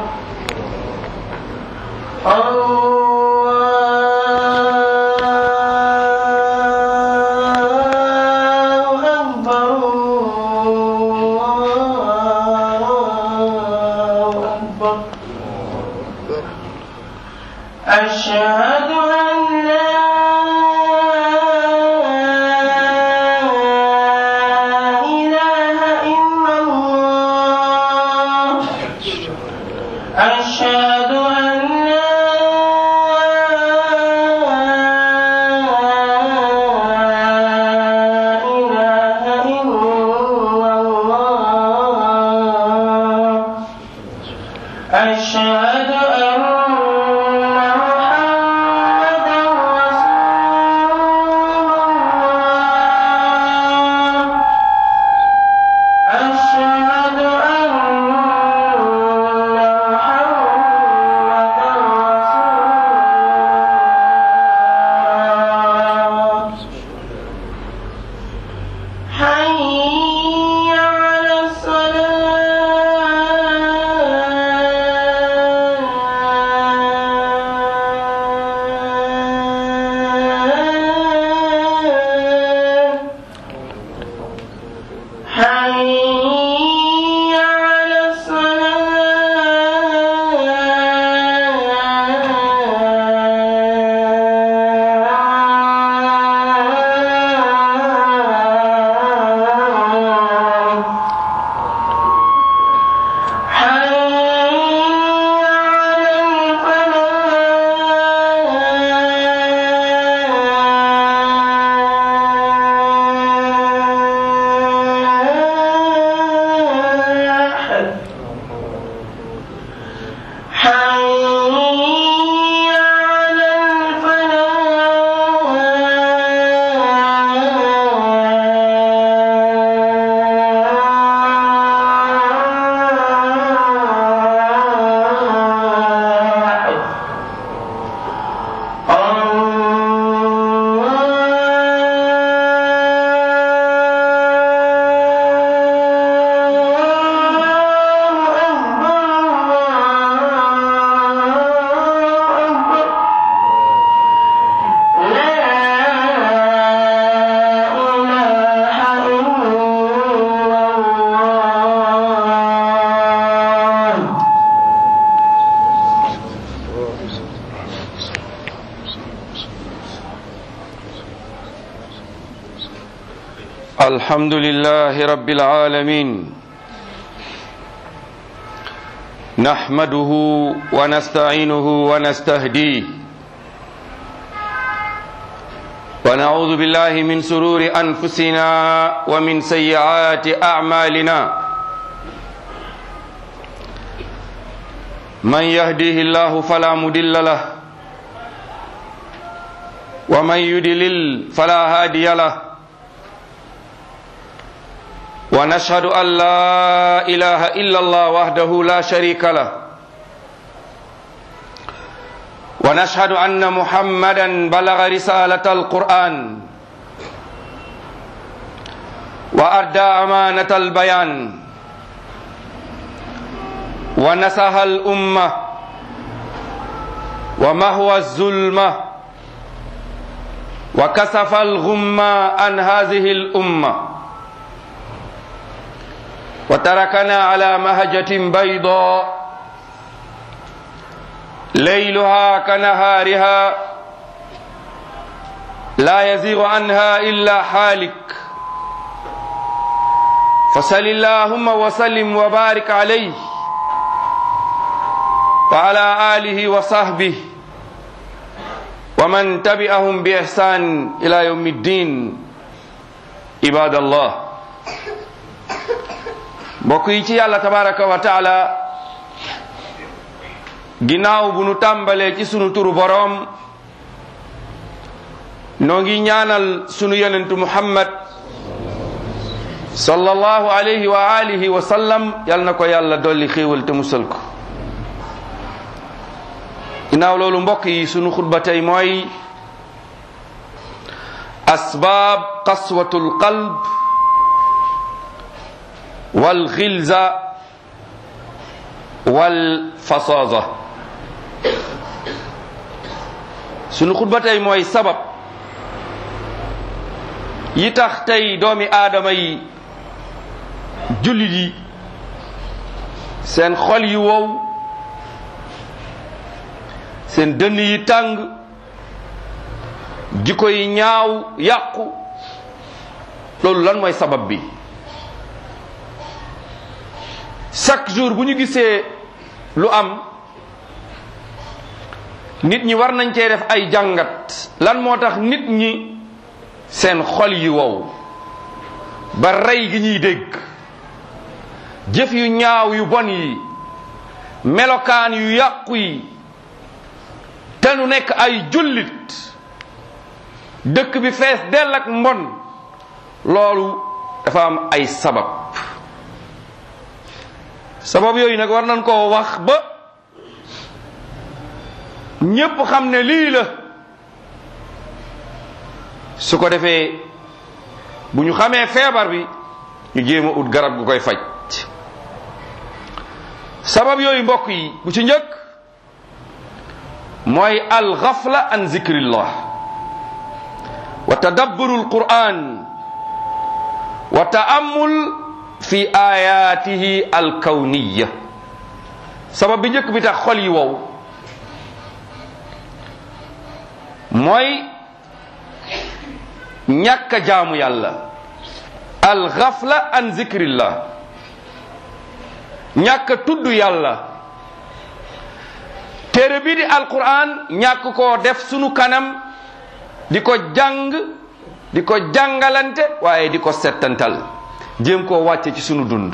الله أكبر الله أكبر أشهد أن لا إله إلا الله أشهد أن لا إله إلا الله أشهد أن محمدا رسول الله أشهد أن محمدا رسول الله حي على الصلاة حي على الصلاة حي على الفلاح حي على الفلاح الله الحمد لله رب العالمين نحمده ونستعينه ونستهديه ونعوذ بالله من سرور أنفسنا ومن سيئات أعمالنا من يهديه الله فلا مضل له ومن يضلل فلا هادي له ونشهد أن لا إله إلا الله وحده لا شريك له ونشهد أن محمدا بلغ رسالة القرآن وأدى أمانة البيان ونصح الأمة ومهوى الظلمة وكسف الغمة عن هذه الأمة وتركنا على مهجة بيضاء ليلها كنهارها لا يزيغ عنها إلا حالك فصل اللهم وسلم وبارك عليه وعلى آله وصحبه ومن تبعهم بإحسان إلى يوم الدين عباد الله mbokk yi ci yàlla tabaraka wa taala ginnaaw bu nu tàmbalee ci sunu turu boroom noo ngi ñaanal sunu yonentu muhammad sallallahu alayhi wa alihi wa sallam yal na ko yàlla dolli xéewal te musal ko ginnaaw loolu mbokk yi sunu xutba tey mooy asbaab qaswatul qalb wal xilza wal fasaza sunu xutba tey mooy sabab yi tax tey doomi aadama yi jullit yi seen xol yi wow seen dënn yi tàng jikko yi ñaaw yàqu loolu lan mooy sabab bi chaque jour bu ñu gisee lu am nit ñi war nañ cee def ay jàngat lan moo tax nit ñi seen xol yi wow ba rey gi ñuy dégg jëf yu ñaaw yu bon yi melokaan yu yàqu yi te nu nekk ay jullit dëkk bi fees dell ak mbon loolu dafa am ay sabab sabab yooyu nag war nañ koo wax ba ñépp xam ne lii la su ko defee bu ñu xamee feebar bi ñu jéem a ut garab gu koy faj sabab yooyu mbokk yi bu ci njëkk mooy alxafla an zikrillah wa tadabburu alquran wa taamul fi ayatihi alkawniya sabab bi njëkk bi tax xol yi wow mooy ñàkk a jaamu yàlla alxafla an zikrillah ñàkk a tudd yàlla téere bi di alquran ñàkk koo def sunu kanam di ko jàng di ko jàngalante waaye di ko settantal jéem koo wàcce ci sunu dund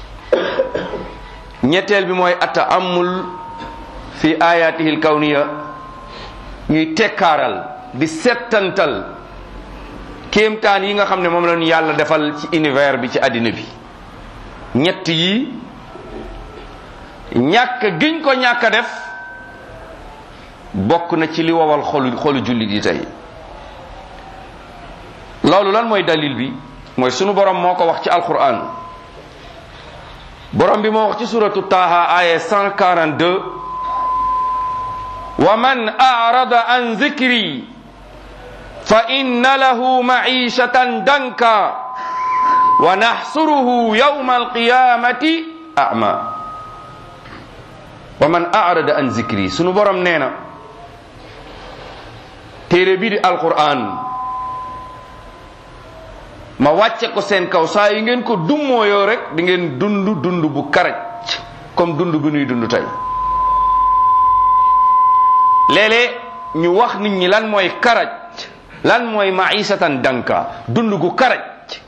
ñetteel bi mooy ataamul fi ayatihi alkawniya ñuy tekkaaral di settantal kéemtaan yi nga xam ne moom la ñu yàlla defal ci univers bi ci àddina bi ñett yi ñàkk giñ ko ñàkk a def bokk na ci li wowal xolu xolu jullit yi tey loolu lan mooy dalil bi mooy sunu borom moo ko wax ci alquran borom bi moo wax ci suratu taaha aya 142 wa man arada an zikri fa inna lahu maishatan danka wa naxsuruhu yawma alqiyamati ama wa man arada an zikri sunu borom nee na téere bii di alquran ma wàcce ko seen kaw saa yi ngeen ko dummooyoo rek di ngeen dund dund bu karaj comme dund bi nuy dund tey léeg-léeg ñu wax nit ñi lan mooy karaj lan mooy maisatan danka dund gu karaj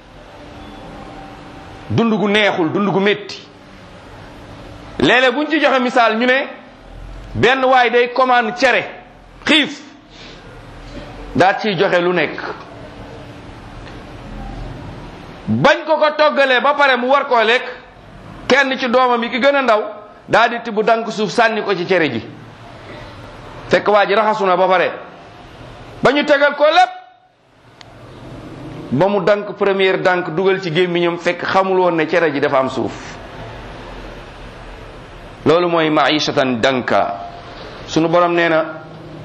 dund gu neexul dund gu métti léeg-léeg buñ ci joxe misaal ñu ne benn waay day commande cere xiif daat ciy joxe lu nekk bañ ko ko toggalee ba pare mu war koo lekk kenn ci doomam yi ki gën a ndaw daal di tibb dank suuf sànni ko ci cere ji fekk waa ji raxasu na ba pare ba ñu tegal ko lépp ba mu dank première dank dugal ci gémmiñam fekk xamul woon ne cere ji dafa am suuf loolu mooy maishatan danka sunu borom nee na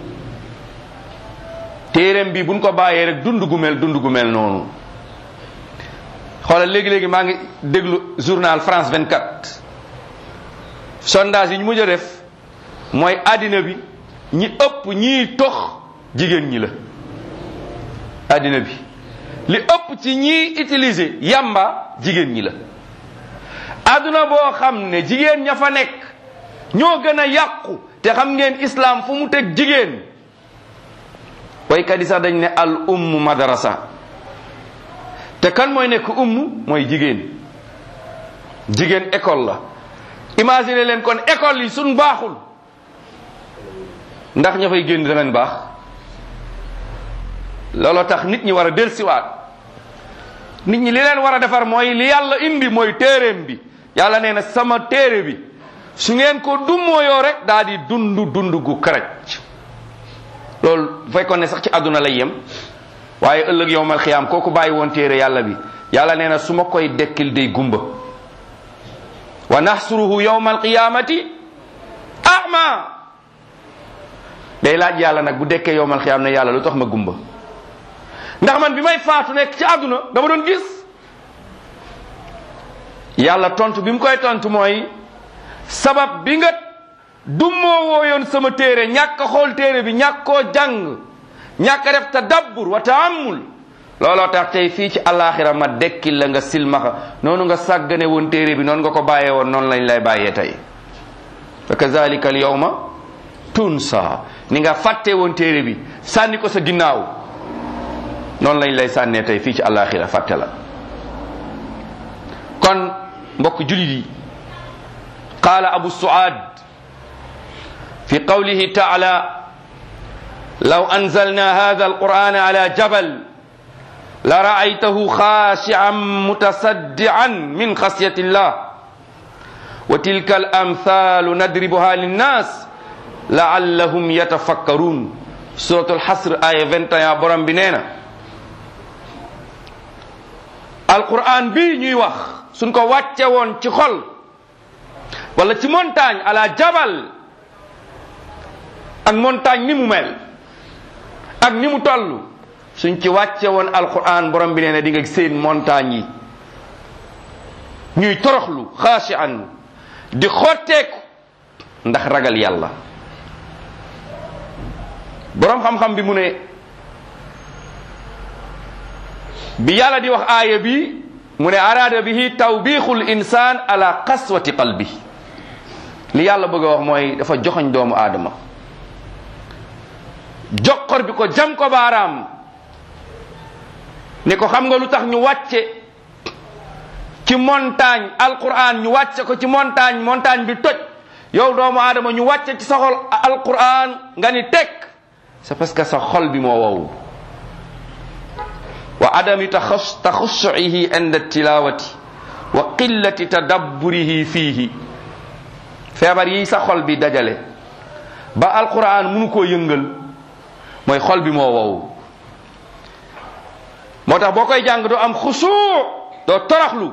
téereem bi buñ ko bàyyee rek dund gu mel dund gu mel noonu xoolal léegi-léegi maa ngi déglu journal France 24 sondage yi ñu mujj a def mooy àddina bi ñi ëpp ñiy tox jigéen ñi la àddina bi li ëpp ci ñiy utiliser yamba jigéen ñi la àdduna boo xam ne jigéen ña fa nekk ñoo gën a yàqu te xam ngeen islam fu mu teg jigéen waykat yi sax dañ ne al umm madrasa te kan mooy nekk umm mooy jigéen jigéen école la imagine leen kon école yi suñ baaxul ndax ña fay génn danañ baax looloo tax nit ñi war a delsiwaat nit ñi li leen war a defar mooy li yàlla indi mooy téeréem bi yàlla nee na sama téere bi su ngeen ko dummooyoo rek daal di dund dund gu karaj loolu bu fekkoon ne sax ci àdduna lay yem waaye ëllëg yowmal xiyaam kooku bàyyi woon téere yàlla bi yàlla nee na su ma koy dekkil day gumba wa naxsuruhu yowmal qiyaamati ama day laaj yàlla nag bu dekkee yowmal xiyaam ne yàlla lu tax ma gumba ndax man bi may faatu nekk ci àdduna dama doon gis yàlla tontu bi mu koy tontu mooy sabab bi nga dummoo wooyoon sama téere ñàkk a xool téere bi ñàkk koo jàng ñàkk a def tadabbur wa taamul looloo tax tey fii ci alaxira ma dekkil la nga silmaxa noonu nga sàggane woon téere bi noonu nga ko bàyyee woon noonu lañ lay bàyyee tey fa kazalika al yawma tunsa ni nga fàtte woon téere bi sànni ko sa ginnaaw noonu lañ lay sànnee tey fii ci alaxira fàtte la kon mbokk julit yi qaala abu suad fi qawlihi taala law anzalna hada alquran ala jabal la raaytahu khashian mutasaddian min khashyati llah wa tilka alamthalu nadribuha linnas laallahum yatafakkarun suratu alxasr aya 21 borom bi nee na alquran bi ñuy wax suñ ko wàcce woon ci xol wala ci montagne ala jabal ak montagne ni mu mel ak ni mu toll suñ ci wàcce woon alquran borom bi nee na di nga seen montagne yi ñuy toroxlu xaashian di xotteeku ndax ragal yàlla borom xam-xam bi mu ne bi yàlla di wax aaya bi mu ne araada bihi tawbixul insan ala qaswati qalbi li yàlla bëgg a wax mooy dafa joxoñ doomu aadama joxor bi ko jam ko baaraam ne ko xam nga lu tax ñu wàcce ci montagne alquran ñu wàcce ko ci montagne montagne bi toj yow doomu aadama ñu wàcce ci sa xol alquran nga ni teg c'est parce que sa xol bi moo wow wa adami taxussuihi inda tilawati wa qillati tadabburihi fiihi feebar yi sa xol bi dajale ba alquran munu koo yëngal mooy xol bi moo wow moo tax boo koy jàng doo am xusu doo toroxlu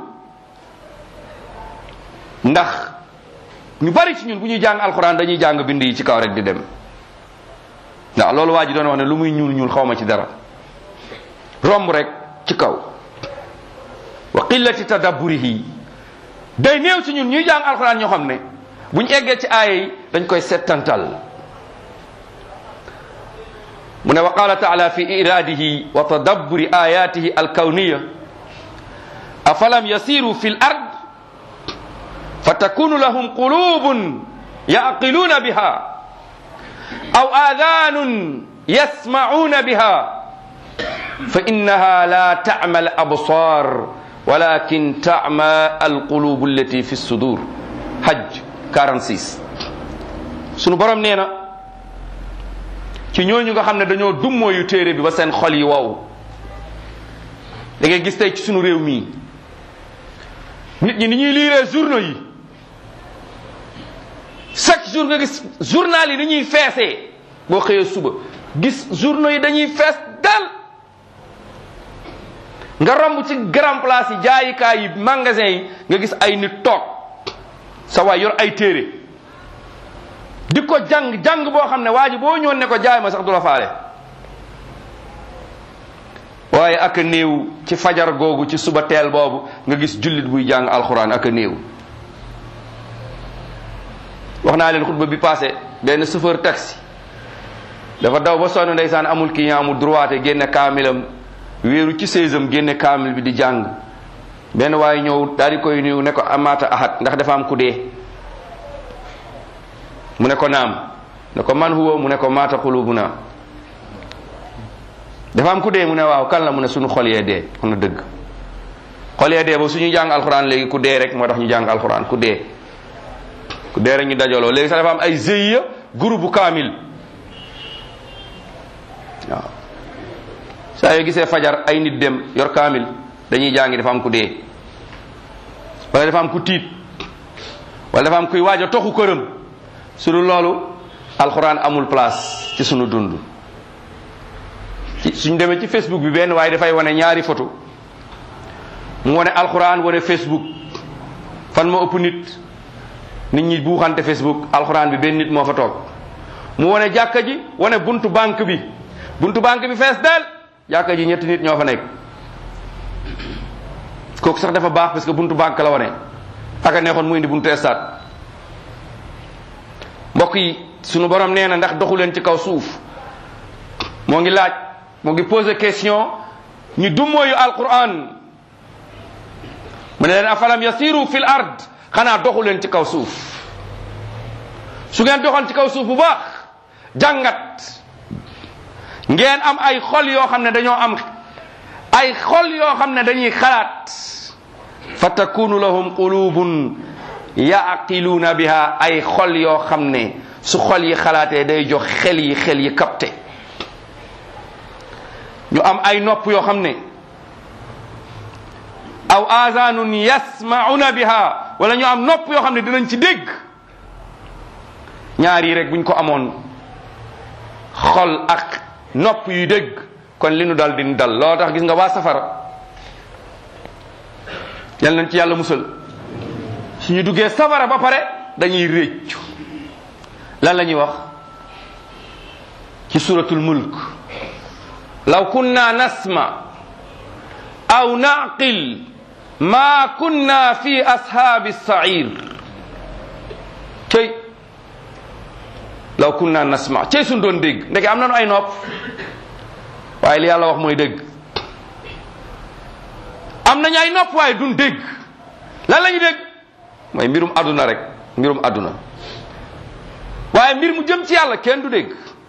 ndax ñu bari ci ñun bu ñuy jàng alquran dañuy jàng bind yi ci kaw rek di dem ndax loolu waa ji doon wax ne lu muy ñuul ñuul xaw ma ci dara romb rek ci kaw wa qillati tadabburihi day néew ci ñun ñuy jàng alquran ñoo xam ne bu ñu eggee ci aaya yi dañ koy settantal mu ne wa qala taala fi iradihi wa tadabburi ayatihi alkawniya afalam yasiru fi l ard fatakunu lahum qulubun yaqiluna biha aw adanun yasmacuna biha fa innaha la tacma al absar walakin tacma alqulubu allati fi sudur hajj 46 sunu borom nee na ci ñooñu nga xam ne dañoo dummooyu téere bi ba seen xol yi wow da ngay gis tey ci sunu réew mii nit ñi ni ñuy liiree journaux yi chaque jour nga gis journal yi dañuy feesee boo xëyee suba gis journaux yi dañuy fees dal nga romb ci grand place yi jaayikaay yi magasin yi nga gis ay nit toog sa waay yor ay téere di ko jàng jàng boo xam ne waa ji boo ñëwoon ne ko jaay ma sax du la faale waaye ak a néew ci fajar googu ci suba teel boobu nga gis jullit buy jàng alxuraan ak a néew wax naa leen xutba bi passé benn chauffeur taxi dafa daw ba sonn ndeysaan amul client mu droite génne kaamilam wéeru ci séesam génne kaamil bi di jàng benn waaye ñëw daal di koy nuyu ne ko amaata ahad ndax dafa am ku dee mu ne ko naam ne ko man huwa mu ne ko maata qulubuna dafa am ku dee mu ne waaw kan la mu ne suñu xol yee dee xam na dëgg xol yee dee ba suñuy jàng alxuraan léegi ku dee rek moo tax ñu jàng alxuraan ku dee ku dee rek ñu dajaloo léegi sax dafa am ay GIE groupe bu kaamil waaw saa yoo gisee fajar ay nit dem yor kaamil dañuy jàngi dafa am ku dee wala dafa am ku tiit wala dafa am kuy waaj a toxu këram su dul loolu alxuraan amul place ci sunu dund ci suñ demee ci facebook bi benn waaye dafay wane ñaari photo mu wane alxuraan wane facebook fan ma ëpp nit nit ñi buuxante Facebook alxuraan bi benn nit moo fa toog mu wane jàkka ji wane buntu banque bi buntu banque bi fees del jàkka ji ñetti nit ñoo fa nekk kooku sax dafa baax parce que buntu banque la wane aka neexoon mu indi buntu stade mbokk yi sunu borom nee na ndax doxu leen ci kaw suuf moo ngi laaj moo ngi posé question ñu dummóoyu alquran mu ne leen afalam yasiru fil ard xanaa doxu leen ci kaw suuf su ngeen doxoon ci kaw suuf bu baax jàngat ngeen am ay xol yoo xam ne dañoo am ay xol yoo xam ne dañuy xalaat fa takunu lahum qulubun yaqiluuna biha ay xol yoo xam ne su xol yi xalaatee day jox xel yi xel yi capté ñu am ay nopp yoo xam ne aw azanun yasmauna biha wala ñu am nopp yoo xam ne dinañ ci dégg ñaar yi rek buñ ko amoon xol ak nopp yu dégg kon li nu dal din dal loo tax gis nga waa safara yal nañ ci yàlla musal suñu duggee safara ba pare dañuy réccu lan la ñuy wax ci suratul mulk law kunna nasma aw naqil ma kunna fi ashaabi sair cey law kunna nasma cey suñ doon dégg ndeke am nañu ay nopp waaye li yàlla wax mooy dégg am nañu ay nopp waaye duñ dégg lan la ñu dégg mooy mbirum àdduna rek mbirum àdduna waaye mbir mu jëm ci yàlla kenn du dégg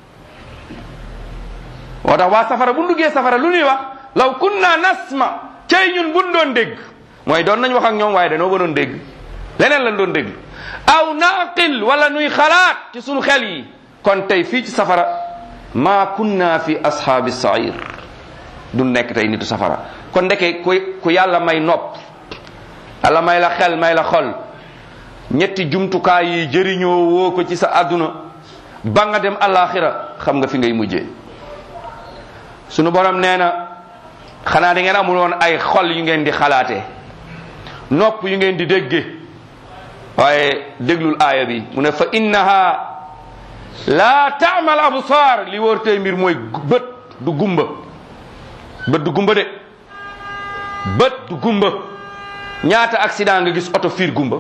moo tax waa safara bu duggee safara lu ñuy wax law kunna nasma cey ñun buñ doon dégg mooy doon nañ wax ak ñoom waaye dañoo ba doon dégg leneen lañ doon dégg aw naqil wala nuy xalaat ci sunu xel yi kon tey fii ci safara ma kunna fi ashaabi sair du nekk tey nitu safara kon ndeke ku ku yàlla may nopp yàlla may la xel may la xol ñetti jumtukaay yi jëriñoo woo ko ci sa àdduna ba nga dem alaxira xam nga fi ngay mujjee sunu borom nee na xanaa da ngeen amul woon ay xol yu ngeen di xalaatee nopp yu ngeen di dégge waaye déglul aaya bi mu ne fa innaha la taamal absar li wóor tey mbir mooy bët du gumba bët du gumba de bët du gumba ñaata accident nga gis oto fiir gumba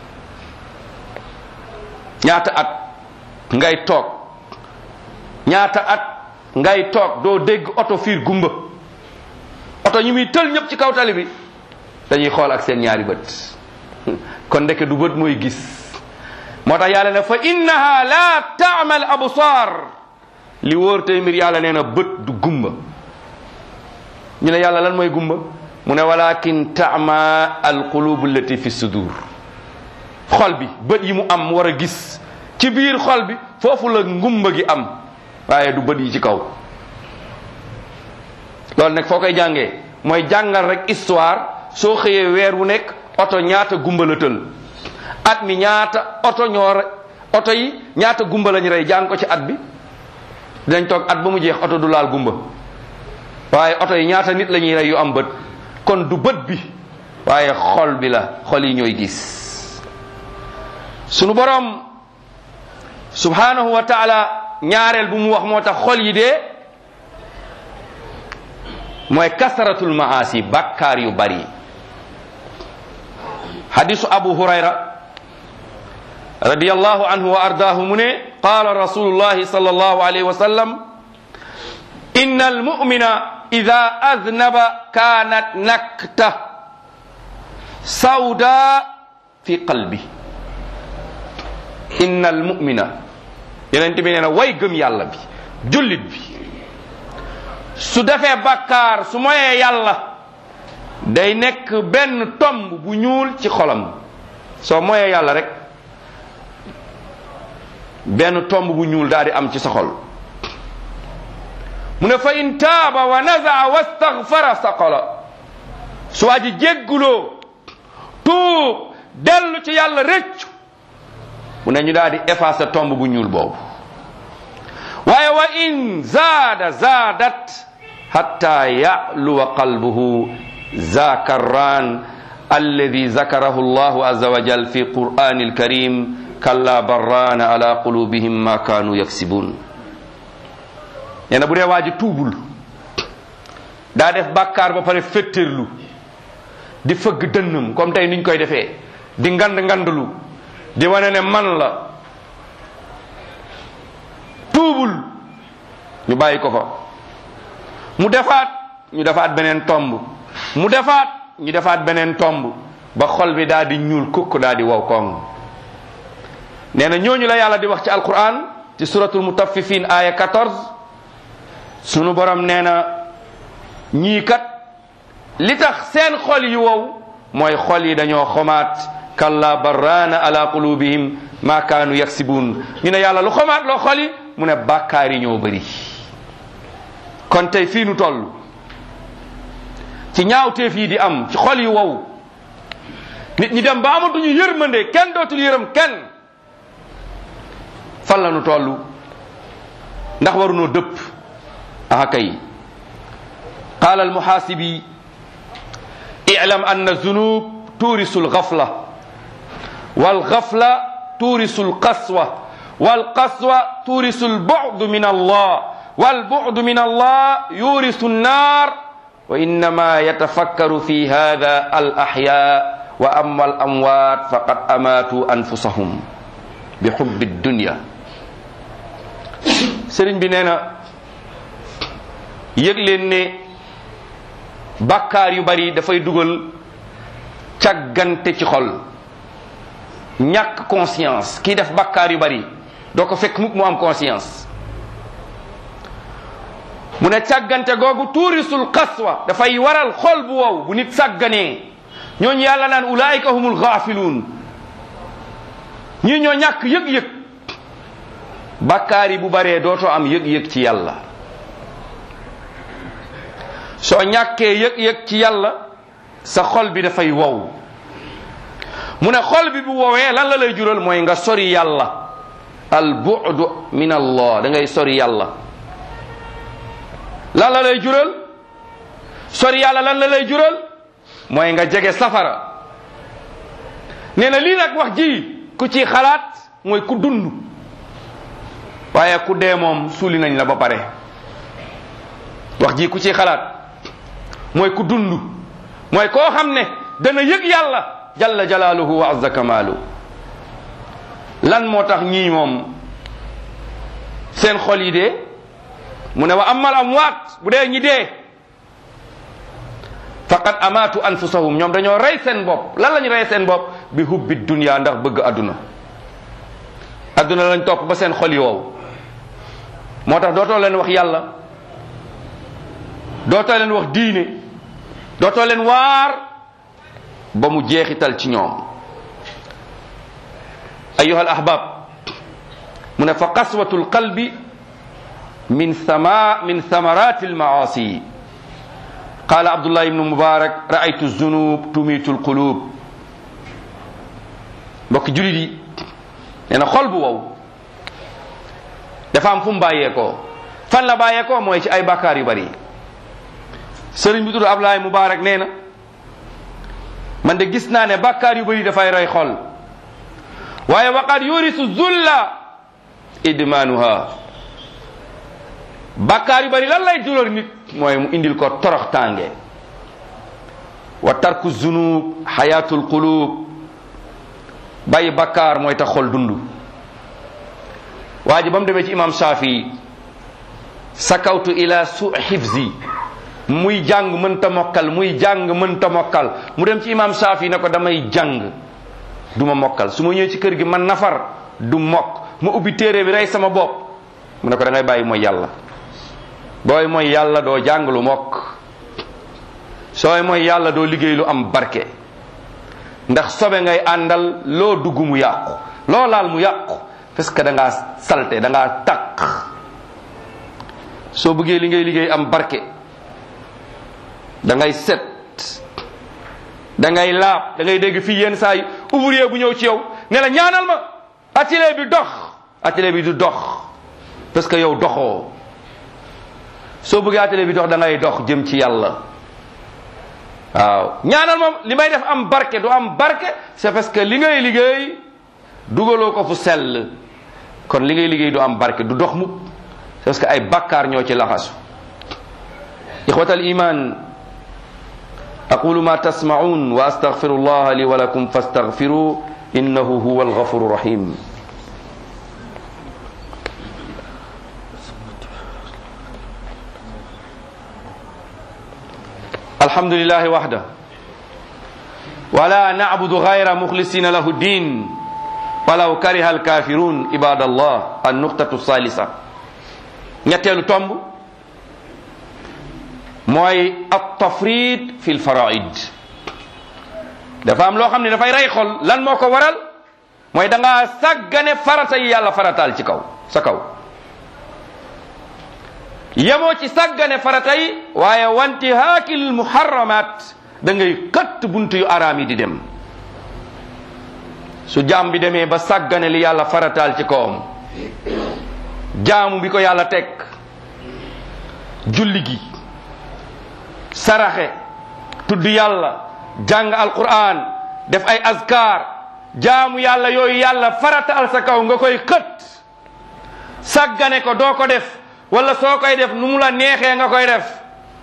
ñaata at ngay toog ñaata at ngay toog doo dégg oto fiir gumba oto ñu muy tël ñëpp ci kaw tali bi dañuy xool ak seen ñaari bët kon ndeke du bët mooy gis moo tax yàlla ne fa innaha la taamal absar li wóor tey mbir yàlla nee na bët du gumba ñu ne yàlla lan mooy gumba mu ne walakin taama alqulubu allati fi sudur xol bi bët yi mu am war a gis ci biir xol bi foofu la ngumba gi am waaye du bët yi ci kaw loolu nag foo koy jàngee mooy jàngal rek histoire soo xëyee weer wu nekk oto ñaata gumba la tël at mi ñaata oto ñoo re oto yi ñaata gumba lañu rey jàng ko ci at bi dinañ toog at ba mu jeex oto du laal gumba waaye oto yi ñaata nit la ñuy rey yu am bët kon du bët bi waaye xol bi la xol yi ñooy gis sunu borom subhanahu wa taala ñaareel bu mu wax moo tax xol yi dee mooy kasaratul maasi bakkaar yu bari hadisu abu hurayra radiyallahu anhu wa ardaahu mu ne qaala rasulullahi sallallahu alayhi wa sallam inna almumina ida aznaba kanat nakta sawda fi qalbi inna almumina yeneen bi nee na way gëm yàlla bi jullit bi su defee bakkaar su moyee yàlla day nekk benn tomb bu ñuul ci xolam soo moyee yàlla rek benn tomb bu ñuul daal di am ci sa xol mu ne fa in taaba wa nazaa wastaghfara saqala su waa ji jégguloo tuub dellu ci yàlla rëccu mu ne ñu daal di effacer tomb bu ñuul boobu waaye wa in zaada zaadat hatta ya'luwa qalbuhu zakarran alladi zakarahu allahu azza wa jal fi qur'ani alkarim kalla barrana ala qulubihim ma kanu yaksibun nee na bu dee waa ji tuubul daa def bàkkaar ba pare féttéerlu di fëgg dënnam comme tey niñ koy defee di ngand ngandlu di wane ne man la tuubul ñu bàyyi ko fa mu defaat ñu defaat beneen tomb mu defaat ñu defaat beneen tomb ba xol bi daal di ñuul kukk daal di wow koŋ nee na ñooñu la yàlla di wax ci alquran ci suratul mutaffifin aya 14 sunu borom nee na ñii kat li tax seen xol yi wow mooy xol yi dañoo xomaat kalla barrana ala qulubihim ma kaanu yaksibun ñu ne yàlla lu xomaat loo xol yi mu ne bàkkaar yi ñoo bëri kon tey fii nu toll ci ñaawteef yi di am ci xol yi wow nit ñi dem ba amatuñu yërmande kenn dootul yërëm kenn fan la nu toll ndax warunoo dëpp aha kay qaala almuhaasibi i'lam anna zunub tuurisu alghafla walghafla tuurisu alqaswa والقسوة تورث البعد من الله والبعد من الله يورث النار وإنما يتفكر في هذا الأحياء وأما الأموات فقد أماتوا أنفسهم بحب الدنيا sëriñ bi nee na yëg leen ne bàkkaar yu bari dafay dugal càggante ci xol ñàkk conscience kii def bàkkaar yu bari doo ko fekk mukk mu am conscience mu ne càggante googu tuurisul qaswa dafay waral xol bu wow bu nit sàgganee ñooñu yàlla naan ulaayika humul gaafiluun ñii ñoo ñàkk yëg-yëg bàkkaar yi bu baree dootoo am yëg-yëg ci yàlla soo ñàkkee yëg-yëg ci yàlla sa xol bi dafay wow mu ne xol bi bu wowee lan la lay jural mooy nga sori yàlla al bu'du min allah da ngay sori yàlla lan la lay jural sori yàlla lan la lay jural mooy nga jege safara nee na lii nag wax ji ku ci xalaat mooy ku dund waaye ku dee moom suuli nañ la ba pare wax ji ku ci xalaat mooy ku dund mooy koo xam ne dana yëg yàlla jalla jalaaluhu wa azza kamaalu lan moo tax ñii moom seen xol yi dee mu ne wa amal amwaat bu dee ñi dee faqad amaatu anfusahum ñoom dañoo rey seen bopp lan lañu rey seen bopp bi hubbi dunya ndax bëgg adduna adduna lañ topp ba seen xol yi wow moo tax dootoo leen wax yàlla dootoo leen wax diine dootoo leen waar ba mu jeexital ci ñoom ayuha al ahbab mu ne fa qaswatu lqalbi min sama min thamarati almaasi qala abdullah ibnu mubarak raaytu zunub tumitu lqulub mbokki julit yi nee na xol bu wow dafa am fu mu bàyyeekoo fan la bàyyeekoo mooy ci ay bakkaar yu bari sëriñ bi tudd abdullah mubarak nee na man de gis naa ne bakkaar yu bari dafay rey xol waaye waqad yurisu zulla idmanuha bakkaar yu bari lan lay duloor nit mooy mu indil ko torox tànge wa tarku zunub xayatul qulub bàyyi bakkaar mooy tax xol dund waa ji ba mu demee ci imam Shafii sakawtu ila su xifzi muy jàng mënta mokkal muy jàng mënta mokkal mu dem ci imam Shafii ne ko damay jàng du ma mokkal su ma ñëwee ci kër gi man nafar du mokk ma ubbi téere bi rey sama bopp mu ne ko da ngay bàyyi mooy yàlla booy mooy yàlla doo jàng lu mokk sooy mooy yàlla doo liggéey lu am barke ndax sobe ngay àndal loo dugg mu yàqu loo laal mu yàqu parce que da ngaa salte da ngaa taq soo bëggee li ngay liggéey am barke da ngay set da ngay laab da ngay dégg fii yenn saa yi ouvrier bu ñëw ci yow ne la ñaanal ma atelier bi dox atelier bi du dox parce que yow doxoo soo bëggee atelier bi dox da ngay dox jëm ci yàlla waaw ñaanal moom li may def am barke du am barke c'est parce que li ngay liggéey dugaloo ko fu sell kon li ngay liggéey du am barke du dox mukk c'est parce que ay bakkaar ñoo ci laxasu ixwatal iman aqulu ma tasmaun wa astaghfiru allah li wa lakum fastaghfiru innahu huwa alghafuru rahim الحمد لله وحده ولا نعبد غير مخلصين له الدين ولو كره الكافرون عباد الله النقطة الثالثة ñetteelu tomb mooy at-tafrid fi l-faraid dafa am loo xam ne dafay rey xol lan moo ko waral mooy da ngaa sàggane farata yi yàlla farataal ci kaw sa kaw yemoo ci sàggane farata yi waaye wanti haakil muharramat da ngay xëtt buntu yu araam yi di dem su jaam bi demee ba sàggane li yàlla farataal ci kawam jaamu bi ko yàlla teg julli gi saraxe tudd yàlla jàng alquran def ay azkar jaamu yàlla yooyu yàlla farataal sa kaw nga koy xët sàggane ko doo ko def wala soo koy def nu mu la neexee nga koy def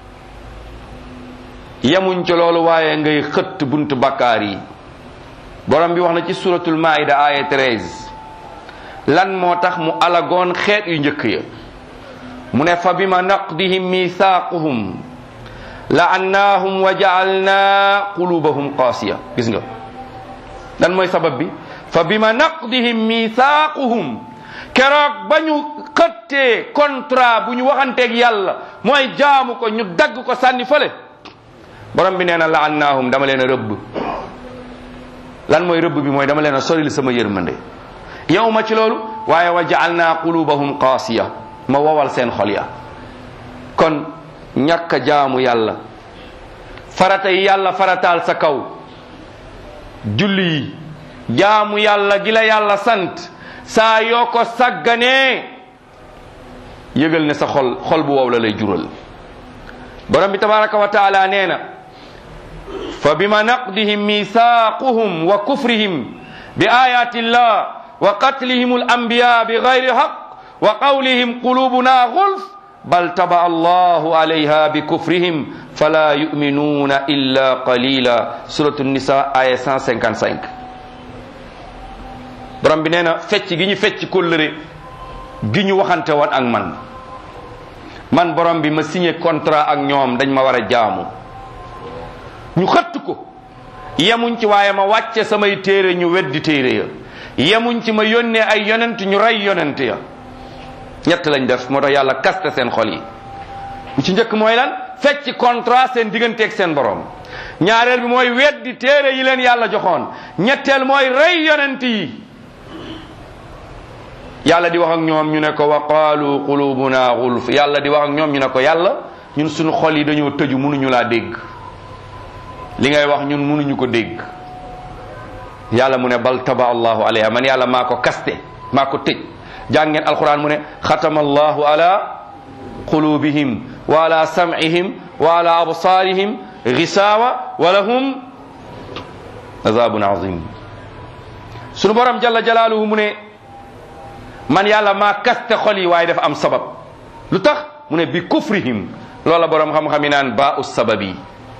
yemuñ ci loolu waaye ngay xëtt buntu bakkaar yi borom bi wax na ci suratul maida aya 13 lan moo tax mu alagoon xeet yu njëkk ya mu ne fa bima naqdihim mithaquhum la'annahum wa ja'alna qulubahum qasiya gis nga lan mooy sabab bi fa bima naqdihim mithaquhum keroog ba ñu xëttee contrat bu ñu waxanteeg yàlla mooy jaamu ko ñu dagg ko sànni fële borom bi nee na la'annahum dama leen a rëbb lan mooy rëbb bi mooy dama leen a soril sama yërmande yow ma ci loolu waaye wa ja'alna qulubahum qasiya ma wowal seen xol ya kon ñàkk a jaamu yàlla farata yi yàlla farataal sa kaw julli yi jaamu yàlla gi la yàlla sant saa yoo ko sagganee yëgal ne sa xol xol bu wow la lay jural borom bi tabaraka wa taala nee na fa bima naqdihim mithaquhum wa kufrihim bi ayati llah wa qatlihim al anbiya bi gayri haq wa qawlihim qulubuna gulf bal taba allahu alayha bi kufrihim fala yuminuna illa qalila suratu nisa aya 155 borom bi nee na fecc gi ñu fecc kóllëre gi ñu waxante woon ak man man borom bi ma signé contrat ak ñoom dañ ma war a jaamu ñu xëtt ko yemuñ ci waaye ma wàcce samay téere ñu weddi téere ya yemuñ ci ma yónnee ay yonent ñu rey yonent ya ñett lañ def moo tax yàlla kaste seen xol yi bu ci njëkk mooy lan fecc contrat seen digganteeg seen borom ñaareel bi mooy weddi téere yi leen yàlla joxoon ñetteel mooy rey yonent yi yàlla di wax ak ñoom ñu ne ko wa qaalu qulubuna gulf yàlla di wax ak ñoom ñu ne ko yàlla ñun suñu xol yi dañoo tëju mënuñu laa dégg li ngay wax ñun mënuñu ko dégg yàlla mu ne bal taba allahu alayha man yàlla maa ko kaste maa ko tëj jàng ngeen alquran mu ne xatama allahu ala qulubihim wa ala sam'ihim wa ala absarihim ghisawa wa lahum azabun azim sunu borom jalla jalaaluhu mu ne man yàlla maa kaste xol yi waaye dafa am sabab lu tax mu ne bi kufrihim loola borom xam-xam yi naan baa us sabab yi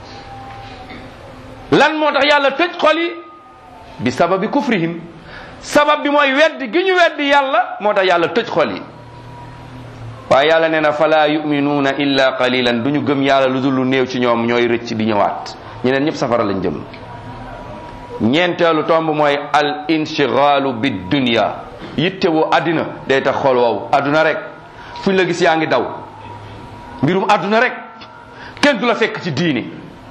lan moo tax yàlla tëj xol yi bi sababi kufrihim sabab bi mooy weddi gi ñu weddi yàlla moo tax yàlla tëj xol yi waaye yàlla nee na fala yuminuuna illa qalilan du ñu gëm yàlla lu dul lu néew ci ñoom ñooy rëcc di ñëwaat ñeneen ñëpp safara lañ jëm ñeenteelu tomb mooy al inshigaalu bi dunya yitte woo àddina day tax xol wow àdduna rek fuñ la gis yaa ngi daw mbirum àdduna rek kenn du la fekk ci diini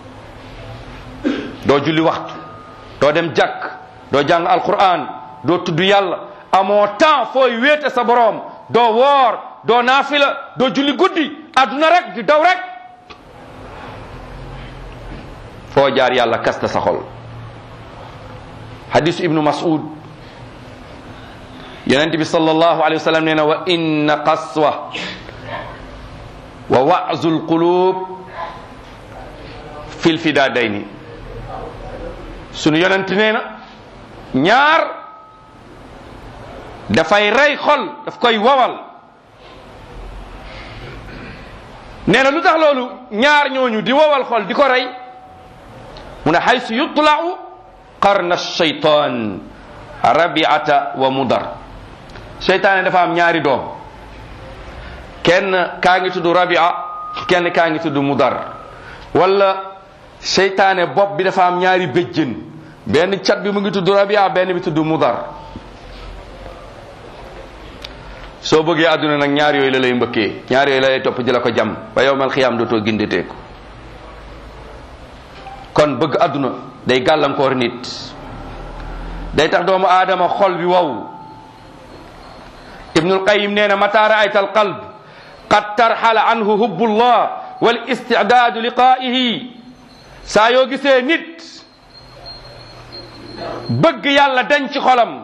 doo julli waxtu doo dem jàkk doo jàng alquran doo tudd yàlla amoo temps fooy wéete sa boroom doo woor doo naafila doo julli guddi àdduna rek di daw rek foo jaar yàlla kasta sa xol hadisu ibnu mas'ud yonent bi sallallahu alayhi wa sallam nee na wa inna qaswa wa wa'zu alqulub fil fidaadayni sunu yonent nee na ñaar dafay rey xol daf koy wowal nee na lu tax loolu ñaar ñooñu di wowal xol di ko rey mu ne xaysu yutla'u qarna shaytan rabiata wa mudar seytaane dafa am ñaari doom kenn kaa ngi tudd rabia kenn kaa ngi tudd mudar wala seytaane bopp bi dafa am ñaari béjjën benn cat bi mu ngi tudd rabia benn bi tudd mudar soo bëggee àdduna nag ñaar yooyu la lay mbëkkee ñaar yooyu la lay topp di la ko jam ba yowmal xiyaam dootoo gindeteeku kon bëgg àdduna day gàllankoor nit day tax doomu aadama xol bi wow ibnul qayim nee na mata raayta al qalb qad tarxala anhu hubbullah wal istidaadu liqaa'ihi saa yoo gisee nit bëgg yàlla dañ ci xolam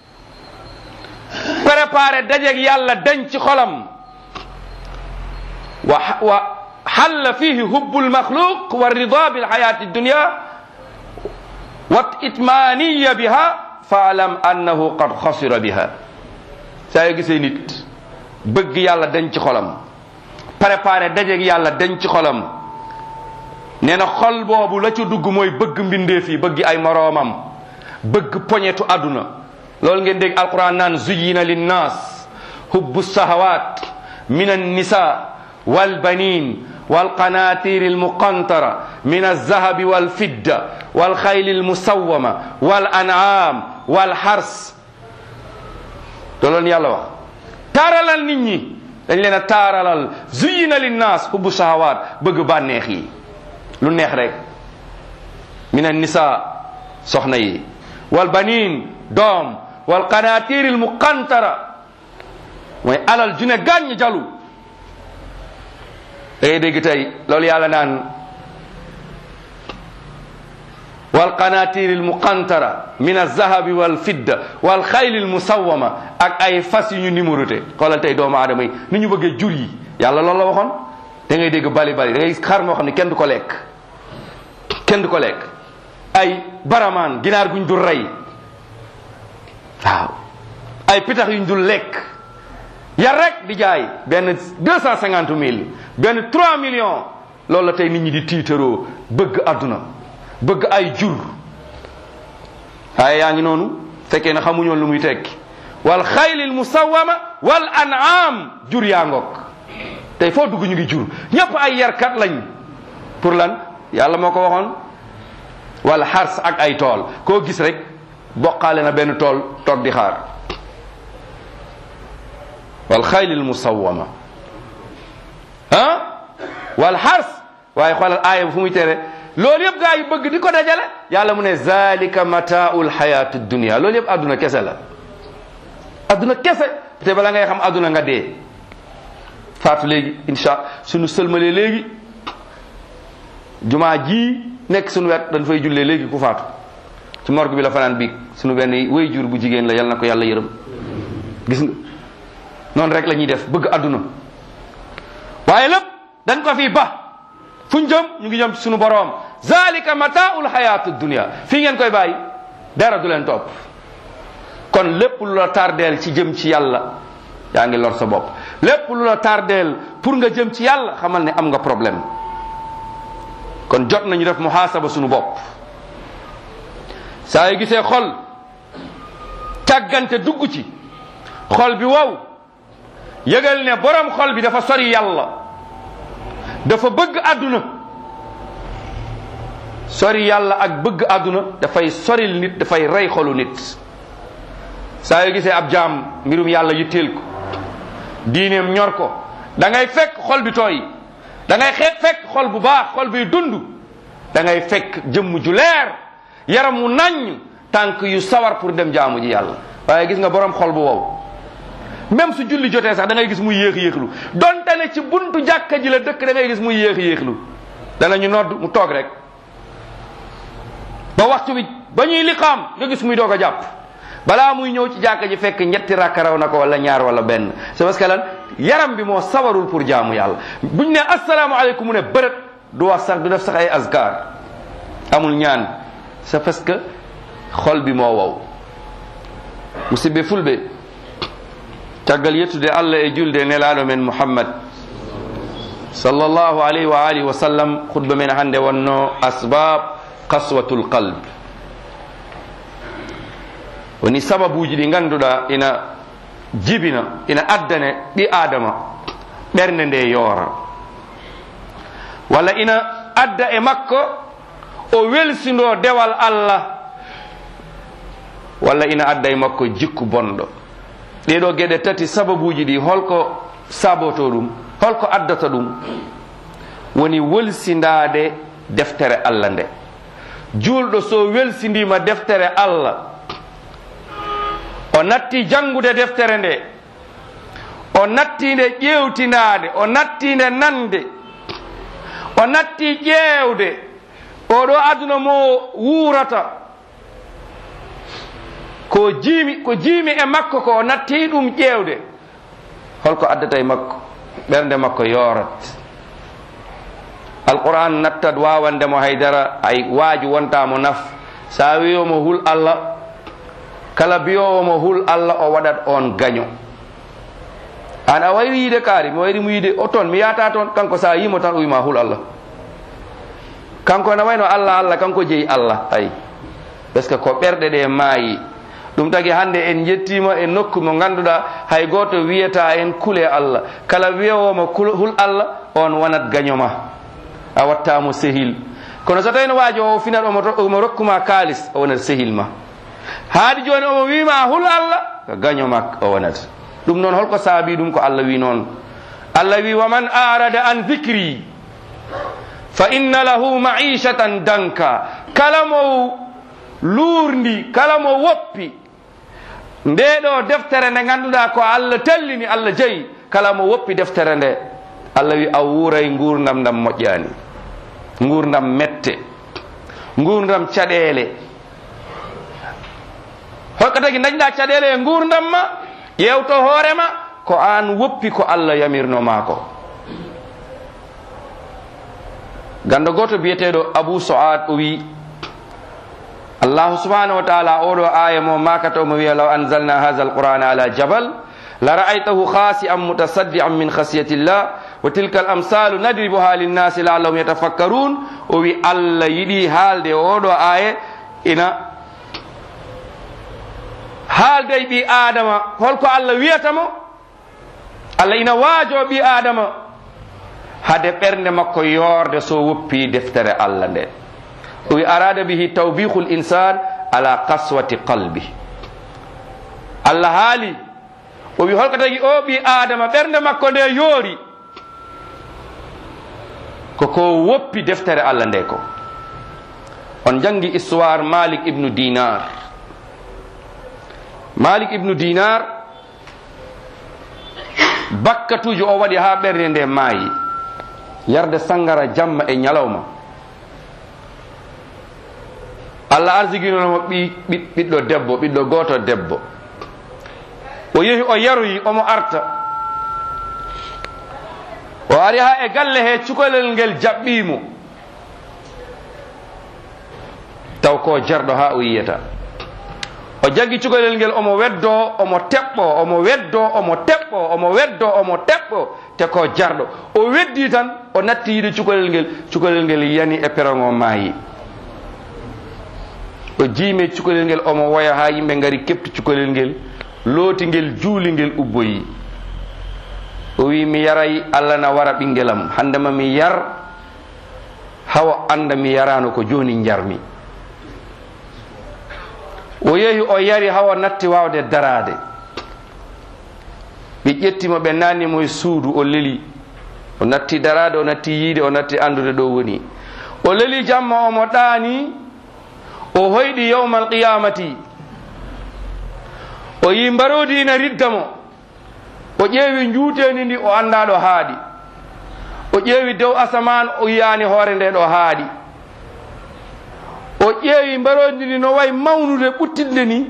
préparé dajeeg yàlla dañ ci xolam wa wa xalla fihi hubbu lmaxluq wa rida bilxayati dunya wa itmaniya biha faalam annahu qad xasira biha saa yoo gisee nit bëgg yàlla dañ ci xolam préparé dajeeg yàlla dañ ci xolam nee na xol boobu la ci dugg mooy bëgg mbindeef yi bëgg ay moroomam bëgg poñetu àdduna loolu ngeen dégg alquran naan zuyina linnas hubbu sahawat min annisa walbanin والقناطير المقنطرة من الذهب والفضة والخيل المسومة والأنعام والحرث loolu yàlla wax taaralal nit ñi dañ leen a taaralal zuyina linnaas hubbu sahawaat bëgg bànneex yi lu neex rek min annisa soxna yi wal banin doom wal qanatir al muqantara mooy alal ju ne gàññ jalu da ngay dégg tey loolu yàlla naan wal qanatir al muqantara min alzahabi wal fidda wal xayli al musawama ak ay fas yu ñu numéroté xoolal tey doomu aadama yi ni ñu bëggee jur yi yàlla loolu la waxoon da ngay dégg bali bali da ngay xar moo xam ne kenn du ko lekk kenn du ko lekk ay baramaan ginaar guñ dul rey waaw ay pitax yuñ dul lekk yar rek di jaay benn deux cent cinquante mille benn trois millions loolu la tey nit ñi di tiitaroo bëgg àdduna bëgg ay jur waaye yaa ngi noonu fekkee na xamuñoon lu muy tekki wal xaylil musawama wal an'am jur yaa ngoog tey foo dugg ñu ngi jur ñëpp ay yarkat lañ pour lan yàlla moo ko waxoon wala xars ak ay tool koo gis rek bokkaale na benn tool toog di xaar wal xaylil musawama ah wal xars waaye xoolal aaya bu fu muy tere loolu yëpp gaa yi bëgg di ko dajale yàlla mu ne zalika mataul xayatu dunia loolu yëpp adduna kese la adduna kese te bala ngay xam adduna nga dee faatu léegi insha suñu sëlmalee léegi jumaa ji nekk suñu wet dañ fay jullee léegi ku faatu ci morgue bi la fanaan biig suñu benn way jur bu jigéen la yal na ko yàlla yërëm gis nga noonu rek la ñuy def bëgg adduna waaye lépp dañ ko fi ba fuñ jëm ñu ngi jëm ci suñu boroom zalika mataul hayatu dunia fii ngeen koy bàyyi dara du leen topp kon lépp lu la tardeel ci jëm ci yàlla yaa ngi lor sa bopp lépp lu la tardeel pour nga jëm ci yàlla xamal ne am nga problème kon jot nañu def muhaasaba suñu bopp saa yu gisee xol càggante dugg ci xol bi wow yëgal ne borom xol bi dafa sori yàlla dafa bëgg àdduna sori yàlla ak bëgg àdduna dafay soril nit dafay rey xolu nit saa yu gisee ab jaam mbirum yàlla yitteel ko diineem ñor ko da ngay fekk xol bi tooy da ngay xeet fekk xol bu baax xol biy dund da ngay fekk jëmm ju leer yaram wu naññ tànk yu sawar pour dem jaamu ji yàlla waaye gis nga borom xol bu wow même su julli jotee sax da ngay gis muy yéex yéexlu donte ne ci buntu jàkka ji la dëkk da ngay gis muy yéex yéexlu danañu nodd mu toog rek ba waxtu bi ba ñuy liqaam nga gis muy doog a jàpp balaa muy ñëw ci jàkka ji fekk ñetti rakka raw na ko wala ñaar wala benn c'est parce que lan yaram bi moo sawarul pour jaamu yàlla buñ ne asalaamaaleykum mu ne bërët du wax sax du def sax ay azkar amul ñaan c'est parce que xol bi moo wow musidɓe fulɓe caggal yettude allah e julde nelaɗo men muhammad sallllahu alayhi wa alihi wa sallam khutba men hannde wonno asbab kaswatul qalb woni sababuji ɗi ganduɗa ina jibina ina addane ɗi adama ɓernde nde yoora walla ina adda e makko o welsindo dewal allah walla ina adda e makko jikku bonɗo ɗeɗo geɗe tati sababuji ɗi holko saboto ɗum holko addata ɗum woni welsindade deftere allah nde julɗo so welsindima deftere allah o natti jangude deftere nde o nattinde ƴewtinade o nattinde nande o natti ƴeewde oɗo aduna mo wuurata ko jiimi ko jiimi e makko ko o natti ɗum ƴeewde holko addata e makko ɓernde makko yorat alquran nattat wawandemo haydara ay waaji wontamo naf sa wiyomo hul allah kala biyowomo hul allah o waɗat on gaño an a wayri yiide kaari mi wayri mo yiide o toon mi yata toon kanko sa yimo tan o wima hul allah kanko ne wayno allah allah kanko jeeyi allah ay par ce que ko ɓerɗe ɗe maayi ɗum tagi hannde en jettima e nokku mo ganduɗa hay goto wiyata en kule allah kala wiyowomo hul allah on wonat gañoma a wattamo sehil kono so tawino waaji o finat omo rokkuma kalis o wonat sehil ma haadi joni omo wima hul allah ko gañoma o wonata ɗum noon holko saabi ɗum ko allah wi noon allah wi waman arada an dicri fa inna lahu maishatan danka kala mo luurndi kala mo woppi nde ɗo deftere nde ganduɗa ko allah tellini allah jeeyi kala mo woppi deftere nde allah wi a wuuray gurdam ndam moƴƴani gurdam mette gurdam caɗele hokka tagi dañɗa caɗele e gurdam ma ƴewto hoorema ko an woppi ko allah yamirnoma ko ganda goto biyeteɗo abou soad o wi allahu subhanahu wa taala oɗo aya mo makata omo wiya law anzalna hadha alqur'ana ala jabal la ra'aytahu khasi'an mutasaddian min khasiyati llah wa tilka al amsalu nadribuha linnasi la'allahum yatafakkarun o wi allah yiɗi haalde oɗo aya ina haalde e ɓi adama holko allah wiyatamo allah ina waajo ɓi adama hade ɓernde makko yorde so woppi deftere allah nde o wi arada bihi tawbihu l insan ala kaswati qalbi allah haali o wi holko tagi o ɓi adama ɓernde makko nde yoori koko woppi deftere allah nde ko on jangi histoire malik ibnu dinar malik ibnu dinar bakkatuji o waɗi ha ɓernde nde maayi yarde sangara jamma e ñalawma allah arsiginomo ɓi ɓiɗɗo debbo ɓiɗɗo goto debbo o yehi o yaroyi omo arta o ari ha e galle he cukalel ngel jaɓɓimo taw ko jarɗo ha o yiyata o jaggi cukalel ngel omo weddo omo teɓɓo omo weddo omo teɓɓo omo weddo omo teɓɓo te ko jarɗo o weddi tan o natti yiide cukalel ngel cukalel ngel yani e peron o maayi o jiime cukalel ngel omo woya ha yimɓe ngari kepti cukalel ngel looti ngel juuli ngel ubboyi o wi mi yaray allah na wara ɓingelam handema mi yar hawa anda mi yarano ko joni jarmi o yehi o yari hawa natti wawde darade ɓe ƴettimo ɓe nannimo e suudu o leli o natti darade o natti yiide o natti andude ɗo woni o leli jamma omo ɗaani o hoyɗi yawma alqiyamati o yi mbarodi ina ridda mo o ƴeewi juuteni ndi o anda ɗo haaɗi o ƴeewi dow asaman o yiyani hoore nde ɗo haaɗi o ƴeewi mbarodi ndi no wayi mawnude ɓuttidde ni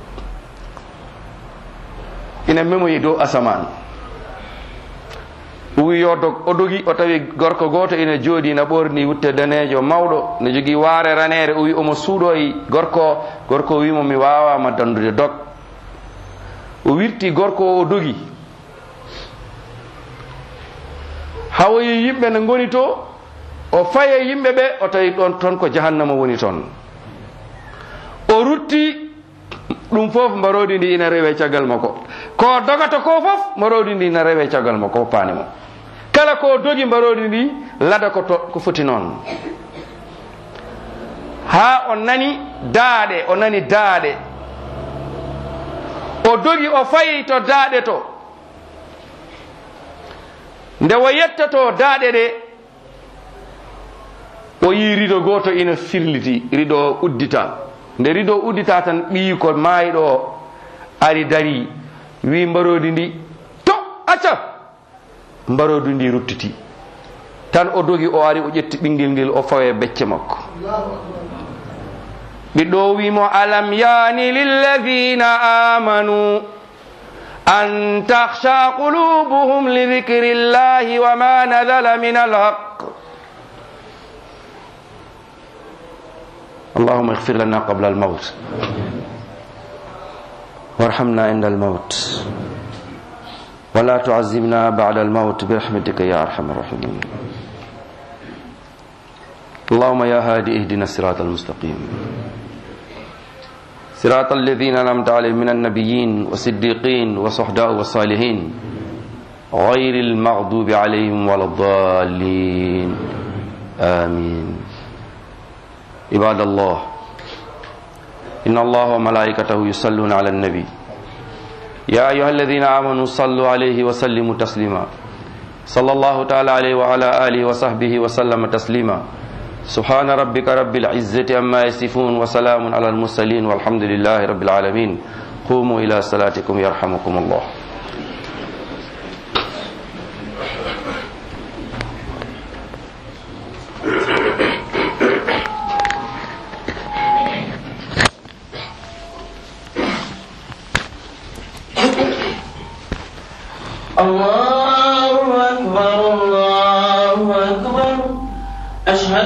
ina memoyi dow asaman o wi yo dog o dogi o tawi gorko goto ina jooɗi na ɓorni wutte danejo mawɗo ne jogui waare ranere o wi omo suuɗoyi gorko o gorko o wimo mi wawama dandude dog o wirti gorko o o dogi hawoyi yimɓe ne goni to o faye yimɓe ɓe o tawi ɗon toon ko jahannama woni toon o rutti ɗum fof mbarodi ndi ina rewe caggal makko ko dogata ko fof mbarodi ndi ina rewe caggal makko hoppani mo kala ko dogi mbarodi ndi lada ko to ko foti noon ha o nani daaɗe o nani daaɗe o dogi o fayi to daaɗe to nde o yettoto daaɗe ɗe o yi rido goto ina firliti rido o uddita nde rido uddita tan ɓiyi ko maayiɗo o ari dari wi mbarodi ndi to acca mbarodi ndi ruttiti tan o dogi o ari o ƴetti ɓinguel ngel o fawe becce makko ɓiɗɗo o wimo alam yani lilladina amanu an takhsha qulubuhum lidhikri llahi wama nadala min alhaq اللهم اغفر لنا قبل الموت وارحمنا عند الموت ولا تعذبنا بعد الموت برحمتك يا ارحم الراحمين اللهم يا هادي اهدنا الصراط المستقيم صراط الذين انعمت عليهم من النبيين والصديقين والصحداء والصالحين غير المغضوب عليهم ولا الضالين امين عباد الله إن الله وملائكته يصلون على النبي يا أيها الذين آمنوا صلوا عليه وسلموا تسليما صلى الله تعالى عليه وعلى آله وصحبه وسلم تسليما سبحان ربك رب العزة أما يصفون وسلام على المرسلين والحمد لله رب العالمين قوموا إلى صلاتكم يرحمكم الله الله أكبر الله أكبر أشهد